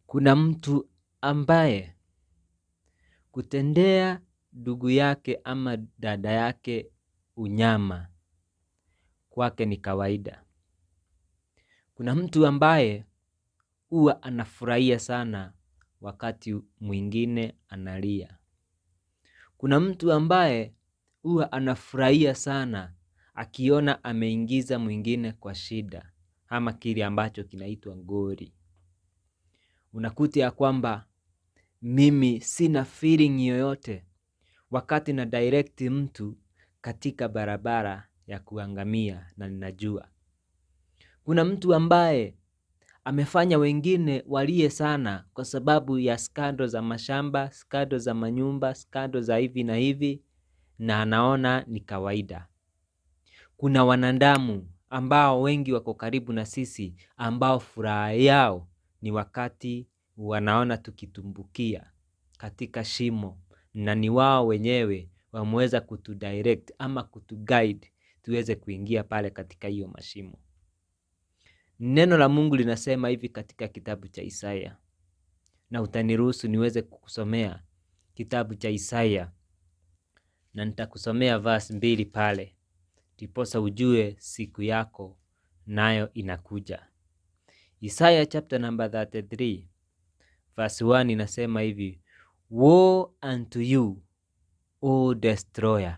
kuna mtu ambaye kutendea ndugu yake ama dada yake unyama kwake ni kawaida. Kuna mtu ambaye huwa anafurahia sana wakati mwingine analia. Kuna mtu ambaye huwa anafurahia sana akiona ameingiza mwingine kwa shida ama kile ambacho kinaitwa ngori. Unakuta ya kwamba mimi sina feeling yoyote wakati na direct mtu katika barabara ya kuangamia na ninajua. Kuna mtu ambaye amefanya wengine walie sana kwa sababu ya skando za mashamba, skando za manyumba, skando za hivi na hivi na anaona ni kawaida. Kuna wanadamu ambao wengi wako karibu na sisi ambao furaha yao ni wakati wanaona tukitumbukia katika shimo na ni wao wenyewe wameweza kutudirect ama kutuguide tuweze kuingia pale katika hiyo mashimo. Neno la Mungu linasema hivi katika kitabu cha Isaya, na utaniruhusu niweze kukusomea kitabu cha Isaya, na nitakusomea verse mbili pale, ndiposa ujue siku yako nayo inakuja. Isaya chapter number 33 verse 1 inasema hivi, Woe unto you, O destroyer,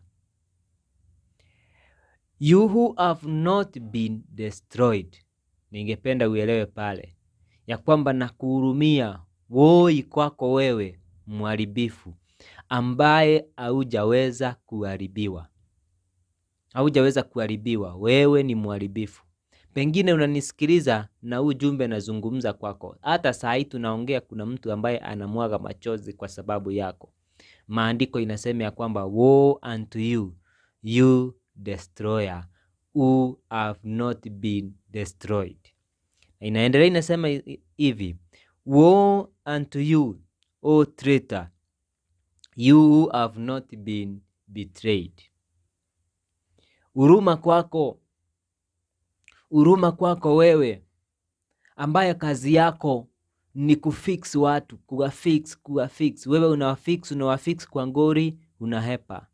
you who have not been destroyed. Ningependa uelewe pale ya kwamba nakuhurumia, woi kwako wewe mharibifu, ambaye haujaweza kuharibiwa, haujaweza kuharibiwa. Wewe ni mharibifu. Pengine unanisikiliza na huu jumbe nazungumza kwako. Hata saa hii tunaongea, kuna mtu ambaye anamwaga machozi kwa sababu yako. Maandiko inasema ya kwamba woe unto you, you destroyer who have not been destroyed. Inaendelea inasema hivi, woe unto you, O traitor, you who have not been betrayed. Huruma kwako, huruma kwako wewe ambaye kazi yako ni kufix watu, kuwafix, kuwafix. Wewe unawafix, unawafix kwa ngori, unahepa.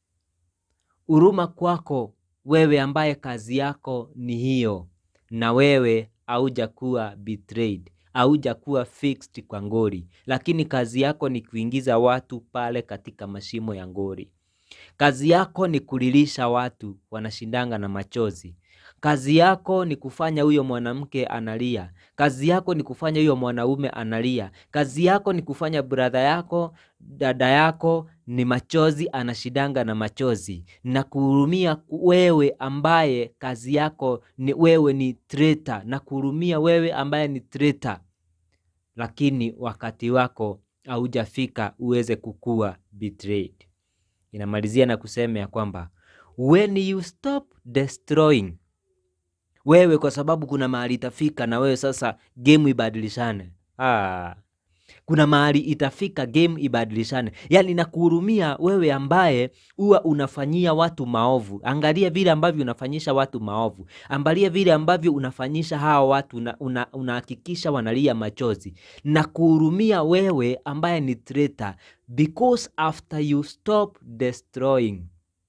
Huruma kwako wewe ambaye kazi yako ni hiyo, na wewe haujakuwa betrayed, haujakuwa fixed kwa ngori, lakini kazi yako ni kuingiza watu pale katika mashimo ya ngori. Kazi yako ni kulilisha watu wanashindanga na machozi. Kazi yako ni kufanya huyo mwanamke analia. Kazi yako ni kufanya huyo mwanaume analia. Kazi yako ni kufanya brother yako, dada yako ni machozi anashidanga na machozi. Na kuhurumia wewe ambaye kazi yako ni wewe ni traitor, na kuhurumia wewe ambaye ni traitor. Lakini wakati wako haujafika uweze kukua betrayed. Inamalizia na kusema ya kwamba when you stop destroying wewe kwa sababu kuna mahali itafika na wewe sasa game ibadilishane. Ah, kuna mahali itafika game ibadilishane. Yaani nakuhurumia wewe ambaye huwa unafanyia watu maovu. Angalia vile ambavyo unafanyisha watu maovu. Angalia vile ambavyo unafanyisha hawa watu unahakikisha una wanalia machozi. Nakuhurumia wewe ambaye ni traitor because after you stop destroying.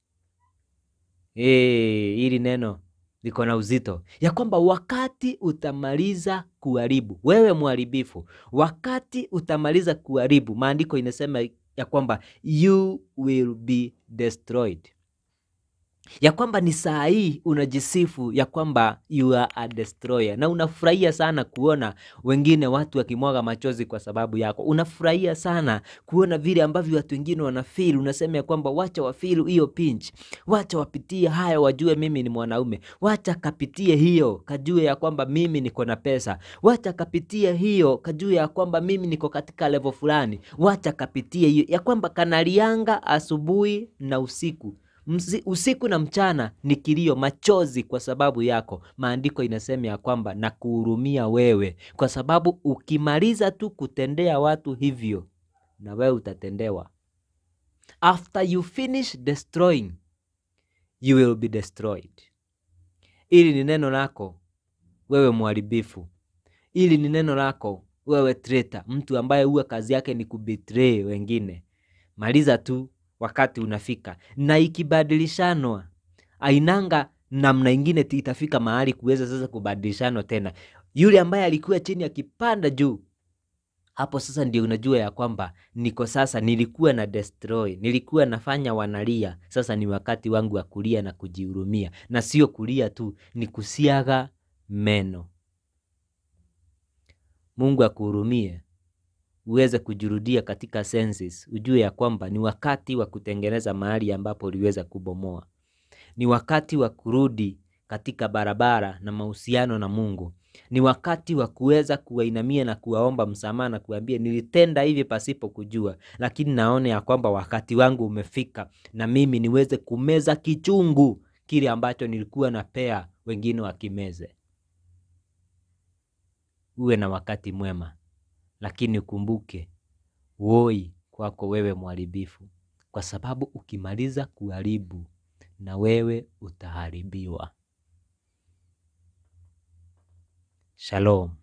Hey, hili neno liko na uzito ya kwamba wakati utamaliza kuharibu, wewe mharibifu, wakati utamaliza kuharibu, maandiko inasema ya kwamba you will be destroyed, ya kwamba ni saa hii unajisifu ya kwamba you are a destroyer, na unafurahia sana kuona wengine watu wakimwaga machozi kwa sababu yako. Unafurahia sana kuona vile ambavyo watu wengine wanafeel. Unasema ya kwamba wacha wafeel hiyo pinch, wacha wapitie haya, wajue mimi ni mwanaume, wacha kapitie hiyo, kajue ya kwamba mimi niko na pesa, wacha kapitie hiyo, kajue ya kwamba mimi niko katika level fulani, wacha kapitie hiyo, ya kwamba kanalianga asubuhi na usiku Mzi, usiku na mchana ni kilio, machozi kwa sababu yako. Maandiko inasema ya kwamba na kuhurumia wewe, kwa sababu ukimaliza tu kutendea watu hivyo, na wewe utatendewa. After you finish destroying, you will be destroyed. Ili ni neno lako wewe mharibifu, ili ni neno lako wewe traitor, mtu ambaye huwa kazi yake ni kubetray wengine, maliza tu wakati unafika, na ikibadilishanwa ainanga namna ingine itafika mahali kuweza sasa kubadilishanwa tena. Yule ambaye alikuwa chini akipanda juu, hapo sasa ndio unajua ya kwamba niko sasa, nilikuwa na destroy, nilikuwa nafanya wanalia. Sasa ni wakati wangu wa kulia na kujihurumia, na sio kulia tu, ni kusiaga meno. Mungu akuhurumie uweze kujurudia katika senses, ujue ya kwamba ni wakati wa kutengeneza mahali ambapo uliweza kubomoa. Ni wakati wa kurudi katika barabara na mahusiano na Mungu. Ni wakati wa kuweza kuwainamia na kuwaomba msamaha na kuambia nilitenda hivi pasipo kujua, lakini naona ya kwamba wakati wangu umefika na mimi niweze kumeza kichungu kile ambacho nilikuwa napea wengine wakimeze. Uwe na wakati mwema, lakini ukumbuke woi kwako wewe mharibifu, kwa sababu ukimaliza kuharibu na wewe utaharibiwa. Shalom.